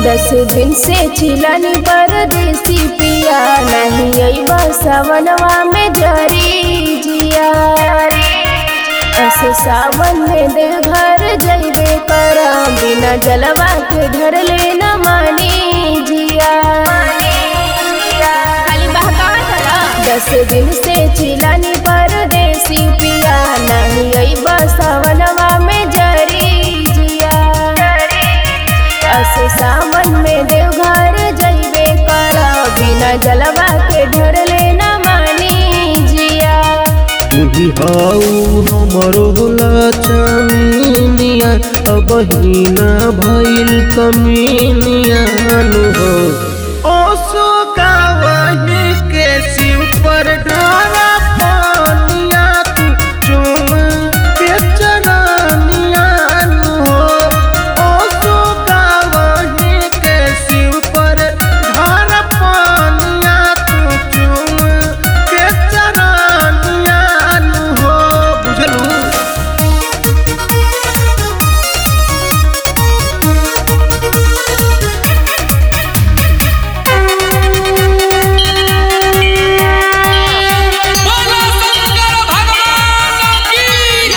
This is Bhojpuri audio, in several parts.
दस दिन से छिलनी परदेसी पिया नहीं अइबा सवनवा में जरी जिया अस सावन में देवघर जइबे करम बिना जलवा के ढर ले न मानी जिया खाली बहकावा चला दस दिन से छिलनी परदेसी पिया नहीं अइबा सवनवा में जरी जिया अस सावन में देवघर जइबे कर बिना जलवा के ढर लेना मानी जिया तुही हाउ हमरो लचमिनिया अब हिना भइल कमिनिया नु हो ओसो गावही के शिव पर ढारा पानिया तू चुम के चरनिया नु हो ओसो गावही के शिव पर ढारा पानिया तू चुम के चरनिया नु हो बुझलू बोलो शंकर भगवान की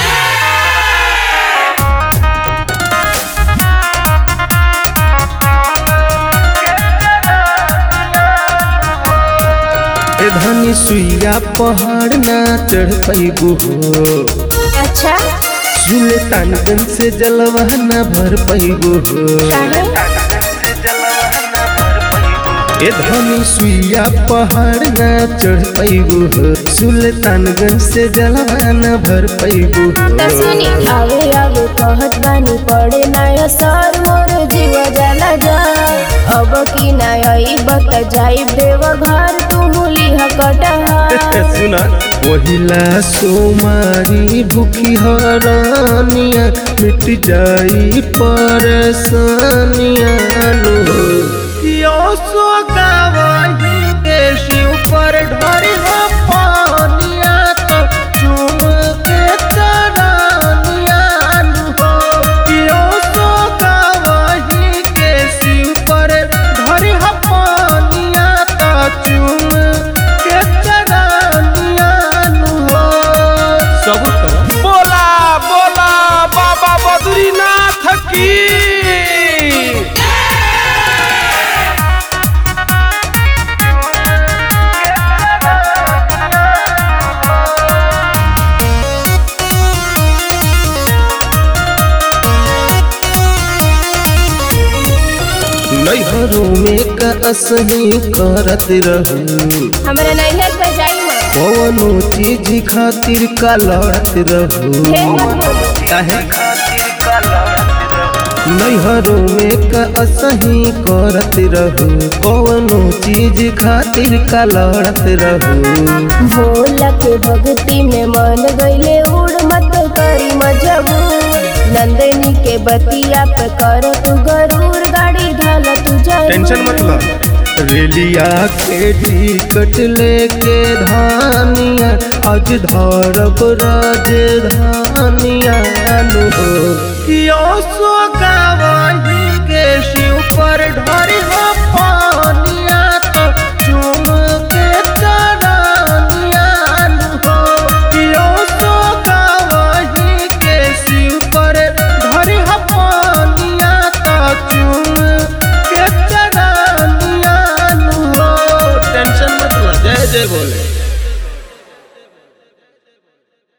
ए धनी सुइया पहाड़ ना चढ़ पैबू हो अच्छा सुल्तानगंज से जलवा ना भर पैबू हो काहे ए धनी सुइया पहाड़ ना चढ़ पैबू हो सुल्तानगंज से जलवा ना भर पैबू त सुनी हो आवे आवे कहत बानी पड़े नया सर मोर जीव जला जा अब की नई बत जाई देव घर तू मुली हकटा सुना पहिला सोमारी भूखी हरानिया मिट जाई परेशानिया लो यो सो गावही के शिव पर ढरी हो पानिया तो चुम के चरानिया लो यो सो गावही के शिव पर ढरी हो पानिया तो चुम के चरानिया लो सब कर बोला बोला बाबा बद्रीनाथ की नैहरों में का असही करत रहू हमरा नैहर पे जाई मां कौनो चीज खातिर का लड़त रहू ढेर मत बोलो काहे नैहरों में का असही करत रहू कौनो चीज खातिर का लड़त रहू भोला के भक्ति में मन गईले उड़ मत करी मजबूर नंदनी के बतिया पे कर तू गरूर गाड़ी ढाल तू जरूर रेलिया के टिकट लेके धानिया आज धरब राजधानिया नु हो यो सो गावही के शिव पर ढरी हो